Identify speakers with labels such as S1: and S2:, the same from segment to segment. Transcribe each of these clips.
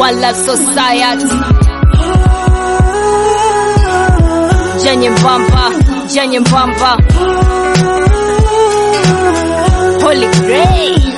S1: One Love Society. Jenye Mbamba, Jenye Mbamba. Holy Grail.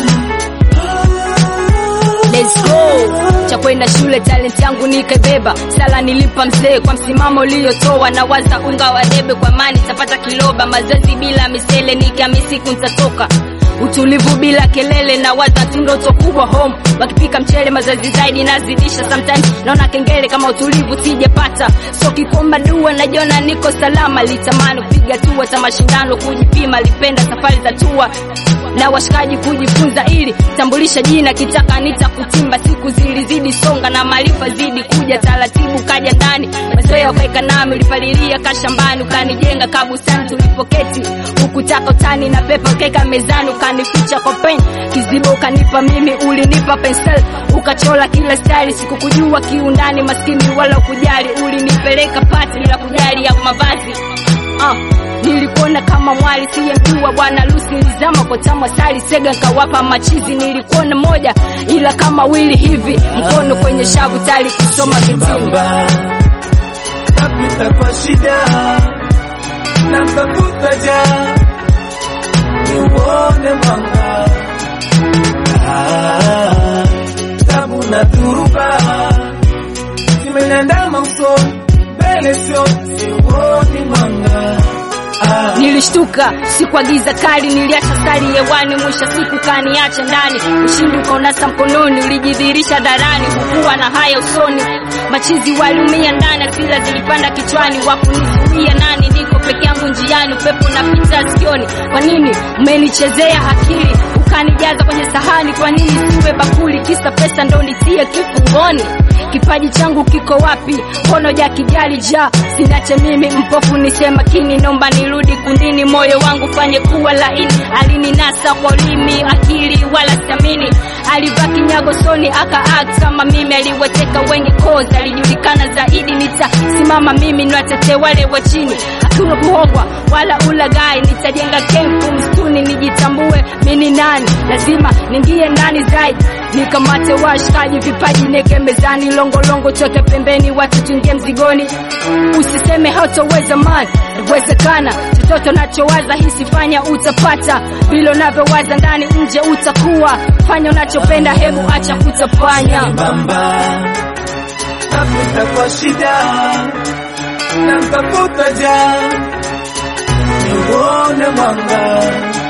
S1: Let's go. Cha kwenda shule talent yangu nikaibeba, sala nilipa mzee kwa msimamo uliotoa, na waza unga wa debe kwa mani tapata kiloba, mazoezi bila misele nikiamisi nitatoka utulivu bila kelele na waza tu ndoto kubwa home wakipika mchele mazazi zaidi nazidisha sometimes naona kengele kama utulivu sijapata so kikomba dua najiona niko salama litamani kupiga tua za mashindano kujipima lipenda safari za tua na washikaji kujifunza ili tambulisha jina kitaka nitakutimba siku zilizidi songa na maarifa zidi kuja taratibu kaja ndani mazoea ukaeka nami ulipalilia kashambani ukanijenga kabusani tulipoketi ukutaka utani na pepa ukaeka mezani ukanificha kwa pen kizibo ukanipa mimi ulinipa pensel ukachola kila style sikukujua kiundani maskini wala ukujali ulinipeleka pati bila kujali ya mavazi uh, nilikuona kama mwali siyemjua bwana Lucy nilizama kwa tamu asali sega nkawapa machizi nilikuona moja ila kama wili hivi mkono kwenye shavu tali kusoma kitini
S2: Bamba napita kwa shida na mtafuta ja niuone mwanga Ah, tabu na dhuruba zimeniandama usoni mbele sio siuoni mwanga Ah,
S1: Nilishtuka sikuagiza kali, niliacha sari hewani, mwisho siku kaniacha ndani. Ushindi ukaonasa mkononi, ulijidhihirisha dharani, kukuwa na haya usoni. Machizi waliumia ndani, hasira zilipanda kichwani, wakunizuia nani? Niko peke yangu njiani, upepo unapita sikioni. Kwa nini umenichezea akili ukanijaza kwenye sahani? Kwa nini siwe bakuli? Kisa pesa ndo nitie kifungoni? Kipaji changu kiko wapi? Mkono ja kijali ja sinache mimi mpofu nisema kini, nomba nirudi kundini, moyo wangu fanye kuwa laini. Alininasa kwa ulimi, akili wala stamini, alivaa kinyago soni aka act kama mimi, aliwateka wengi koza, alijulikana zaidi. Nitasimama mimi niwatete wale wa chini, hakuna kuhogwa wala ulagai. Nitajenga kempu msituni, nijitambue mimi nani, lazima ningie ndani zaidi, nikamate washikaji, vipaji neke mezani, longolongo choke pembeni, watu tuingie mzigoni. Usiseme hautoweza man, inawezekana. Chochote unachowaza hisi, fanya utapata. Vile unavyowaza ndani, nje utakuwa. Fanya unachopenda, hebu acha kutapanya.
S2: Bamba napita kwa shida na mtafuta ja niuone mwanga